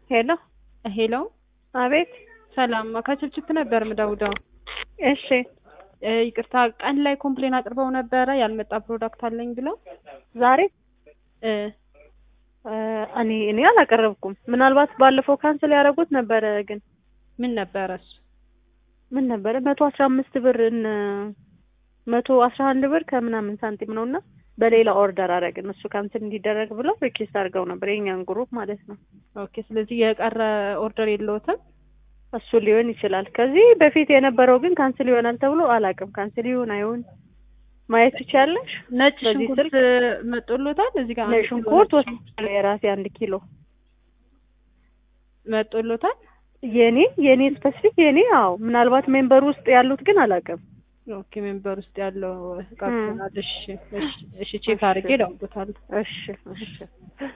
ሄሎ ሄሎ አቤት ሰላም ከችፕችፕ ነበር ምደውደው እሺ እ ይቅርታ ቀን ላይ ኮምፕሌን አቅርበው ነበረ ያልመጣ ፕሮዳክት አለኝ ብለው ዛሬ እ እ እኔ እኔ አላቀረብኩም ምናልባት ባለፈው ካንስል ያደረጉት ነበረ ግን ምን ነበረ እሱ ምን ነበረ መቶ አስራ አምስት ብር እነ መቶ አስራ አንድ ብር ከምናምን ሳንቲም ነው እና በሌላ ኦርደር አደረግን እሱ ካንስል እንዲደረግ ብለው ሪኩዌስት አድርገው ነበር የኛን ግሩፕ ማለት ነው ኦኬ ስለዚህ የቀረ ኦርደር የለዎትም እሱ ሊሆን ይችላል ከዚህ በፊት የነበረው ግን ካንስል ይሆናል ተብሎ አላውቅም ካንስል ይሁን አይሁን ማየት ትችያለሽ ነጭ በዚህ ሽንኩርት መጦሎታል እዚህ ጋር ነጭ አንድ ኪሎ ሽንኩርት ነጭ ወስጃለሁ የራሴ አንድ ኪሎ መጦሎታል የኔ የኔ ስፔሲፊክ የኔ አዎ ምናልባት ሜምበር ውስጥ ያሉት ግን አላውቅም ኦኬ ሜምበር ውስጥ ያለው ቀርቶናል እሺ እሺ እሺ ቼክ አድርጌ እደውልልዎታለሁ እሺ እሺ